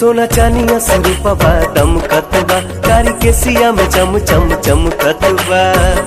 सोना चानिया से रूपवा दमकत बा कारी के सिया में चम चम चमकत बा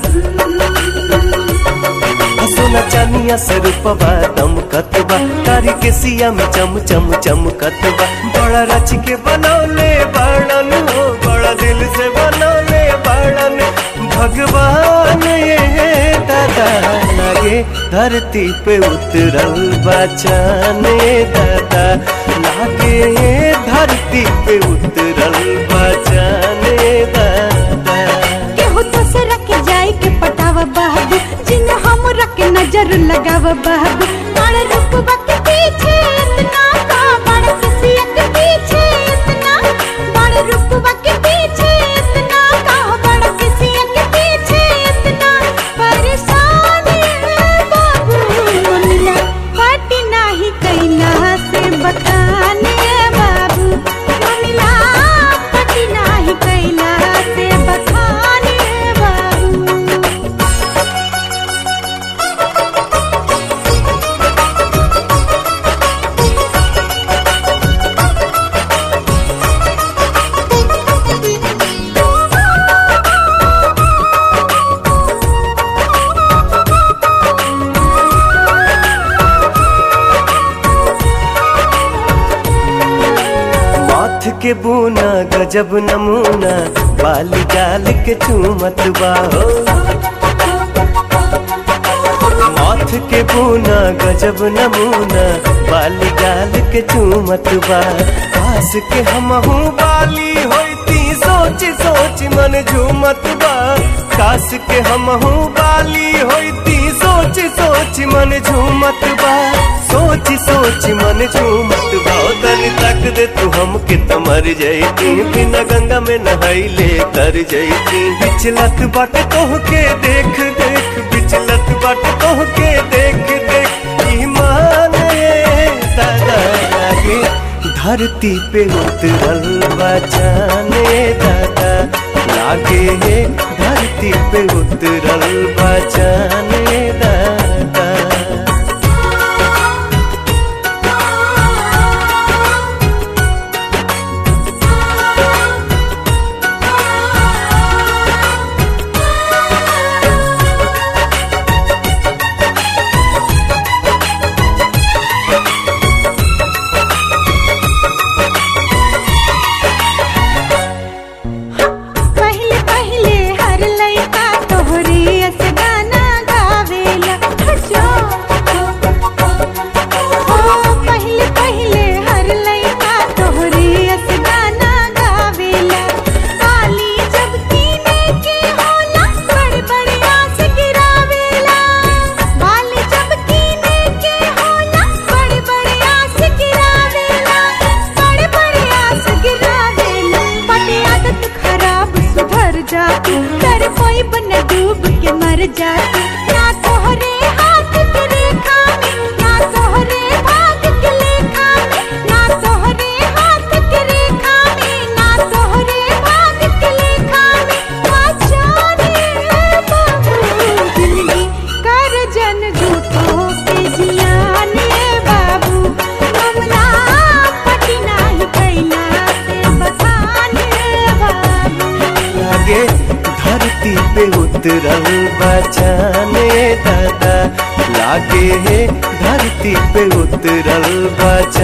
सोना चानिया से रूपवा दमकत बा कारी के सिया में चम चम चमकत बा बड़ा रच के बनौले बड़न हो बड़ा दिल से बनौले बड़न भगवान ये दादा लागे धरती पे उतरल बचाने दादा लागे धरती पे उतरल बचाने दादा केहू दूसरा के जाए के पटावा बाबू जिन हमरा के नजर लगावा बाबू बड़ रुकबा के पीछे इतना का बड़ किसिया के पीछे इतना बड़ रुकबा के पीछे इतना का बड़ किसिया के पीछे इतना परेशान है बाबू मिला पाटी नाही कैला से बताने बाबू मिला पाटी नाही कैला से बताने बाबू माथ के बूना गजब नमूना बाली गाल के चूमत बाहो माथ के बूना गजब नमूना बाली गाल के चूमत बा पास के हमहू बाली होती सोच सोच मन झूमत बा कास के हमहू बाली होती सोच सोच मन झूमत बा सोच सोच मन झूमत बा ओ तनी तक दे तू हमके त मर जैती बिना गंगा में नहाइले तर जैती बिचलत बाट तोह के देख देख बिचलत बाट तोह के देख देख ईमान ये दादा लागे धरती पे उतरल बचाने दादा लागे धरती पे उतरल बचाने दादा पहले पहले हर लइका तोहरे अस गाना गावेला हटो ओ पहले पहले हर लइका तोहरे अस गाना गावेला ताली जब कीने के होला बड़े बड़े आस गिरावेला बाली जब कीने के होला बड़े बड़े आस गिरावेला बड़े बड़े आस गिरावेला पटे आदत खराब सुधर जाती कर कोई बन डूब के मर जाती ना तोहरे हाथ के रेखा में ना तोहरे भाग के लेखा में ना तोहरे हाथ के रेखा में ना तोहरे भाग के लेखा में आचारे बाबू जिंदगी कर जन झूठो के जियाने बाबू हमला पटी नाही कैला से बताने बाबू लागे धरती पे उतरल बचाने दादा लागे धरती पे उतरल बचाने